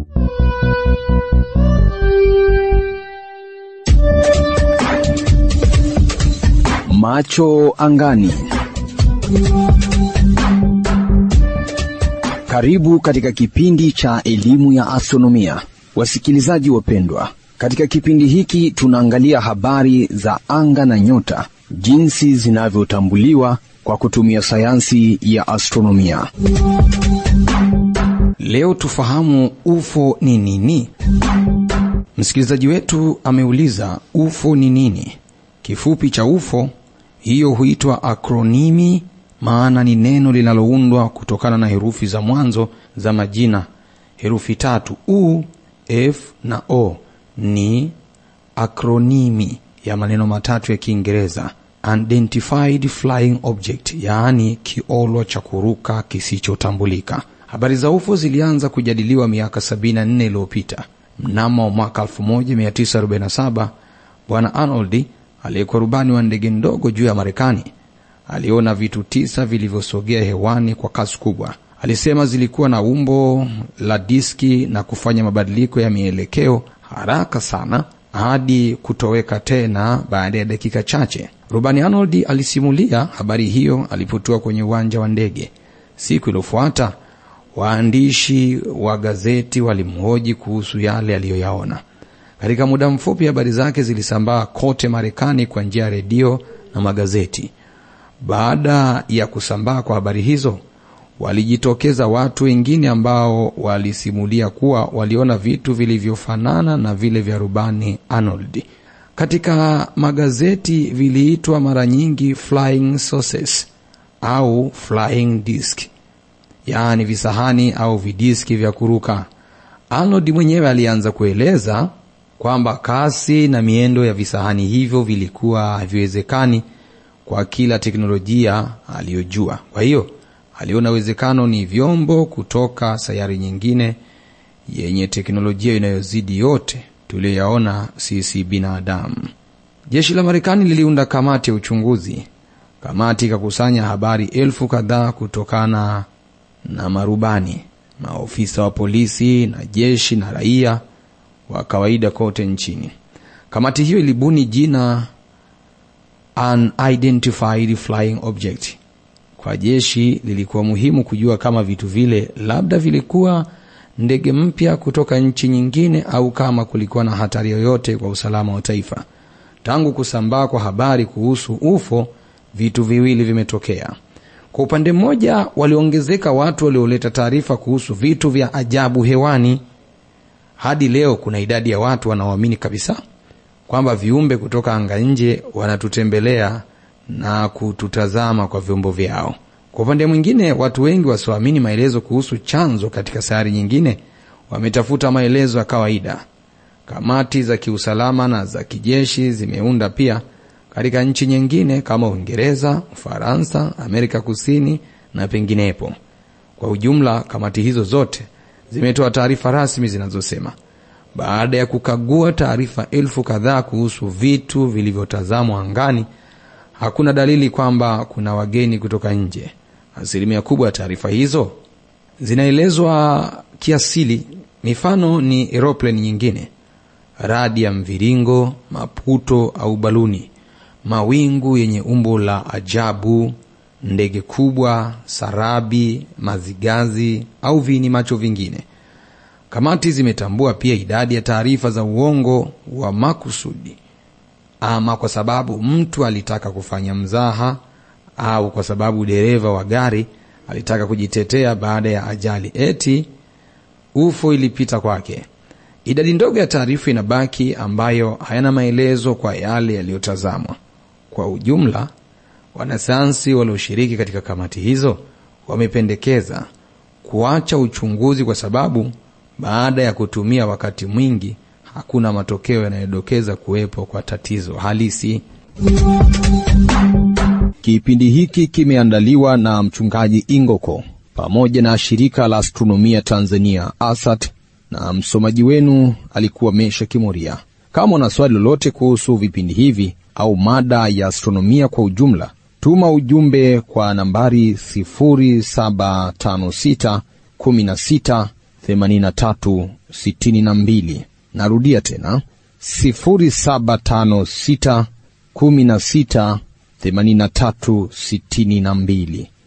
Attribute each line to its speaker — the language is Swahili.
Speaker 1: Macho angani. Karibu katika kipindi cha elimu ya astronomia, wasikilizaji wapendwa. Katika kipindi hiki tunaangalia habari za anga na nyota, jinsi zinavyotambuliwa kwa kutumia sayansi ya astronomia.
Speaker 2: Leo tufahamu UFO ni nini. Msikilizaji wetu ameuliza UFO ni nini? Kifupi cha UFO hiyo huitwa akronimi, maana ni neno linaloundwa kutokana na herufi za mwanzo za majina, herufi tatu U, F na O. Ni akronimi ya maneno matatu ya Kiingereza unidentified flying object, yaani kiolo cha kuruka kisichotambulika. Habari za UFO zilianza kujadiliwa miaka 74 iliyopita. Mnamo mwaka 1947 Bwana Arnold aliyekuwa rubani wa ndege ndogo juu ya Marekani aliona vitu tisa vilivyosogea hewani kwa kasi kubwa. Alisema zilikuwa na umbo la diski na kufanya mabadiliko ya mielekeo haraka sana hadi kutoweka tena baada ya dakika chache. Rubani Arnold alisimulia habari hiyo alipotua kwenye uwanja wa ndege. Siku iliyofuata waandishi wa gazeti walimhoji kuhusu yale aliyoyaona. Katika muda mfupi habari zake zilisambaa kote Marekani kwa njia ya redio na magazeti. Baada ya kusambaa kwa habari hizo, walijitokeza watu wengine ambao walisimulia kuwa waliona vitu vilivyofanana na vile vya rubani Arnold. Katika magazeti viliitwa mara nyingi flying saucers au flying disc, yaani visahani au vidiski vya kuruka. Arnold mwenyewe alianza kueleza kwamba kasi na miendo ya visahani hivyo vilikuwa haviwezekani kwa kila teknolojia aliyojua. Kwa hiyo aliona uwezekano ni vyombo kutoka sayari nyingine yenye teknolojia inayozidi yote tuliyoyaona sisi binadamu. Jeshi la Marekani liliunda kamati ya uchunguzi. Kamati ikakusanya habari elfu kadhaa kutokana na marubani, maofisa wa polisi na jeshi na raia wa kawaida kote nchini. Kamati hiyo ilibuni jina unidentified flying object. Kwa jeshi lilikuwa muhimu kujua kama vitu vile labda vilikuwa ndege mpya kutoka nchi nyingine au kama kulikuwa na hatari yoyote kwa usalama wa taifa. Tangu kusambaa kwa habari kuhusu UFO, vitu viwili vimetokea. Kwa upande mmoja, waliongezeka watu walioleta taarifa kuhusu vitu vya ajabu hewani. Hadi leo kuna idadi ya watu wanaoamini kabisa kwamba viumbe kutoka anga nje wanatutembelea na kututazama kwa vyombo vyao. Kwa upande mwingine, watu wengi wasioamini maelezo kuhusu chanzo katika sayari nyingine wametafuta maelezo ya kawaida. Kamati za kiusalama na za kijeshi zimeunda pia katika nchi nyingine kama Uingereza, Ufaransa, Amerika Kusini na penginepo. Kwa ujumla, kamati hizo zote zimetoa taarifa rasmi zinazosema baada ya kukagua taarifa elfu kadhaa kuhusu vitu vilivyotazamwa angani, hakuna dalili kwamba kuna wageni kutoka nje. Asilimia kubwa ya taarifa hizo zinaelezwa kiasili. Mifano ni aeroplane nyingine, radi ya mviringo, maputo au baluni, mawingu yenye umbo la ajabu, ndege kubwa, sarabi, mazigazi au viini macho vingine. Kamati zimetambua pia idadi ya taarifa za uongo wa makusudi, ama kwa sababu mtu alitaka kufanya mzaha au kwa sababu dereva wa gari alitaka kujitetea baada ya ajali, eti UFO ilipita kwake. Idadi ndogo ya taarifa inabaki ambayo hayana maelezo kwa yale yaliyotazamwa. Kwa ujumla, wanasayansi walioshiriki katika kamati hizo wamependekeza kuacha uchunguzi kwa sababu baada ya kutumia wakati mwingi hakuna matokeo yanayodokeza kuwepo kwa tatizo halisi.
Speaker 1: Kipindi hiki kimeandaliwa na mchungaji Ingoko pamoja na shirika la astronomia Tanzania ASAT, na msomaji wenu alikuwa Mesha Kimoria. Kama una swali lolote kuhusu vipindi hivi au mada ya astronomia kwa ujumla, tuma ujumbe kwa nambari 0756 16 8362. Narudia tena 0756 16 83 62.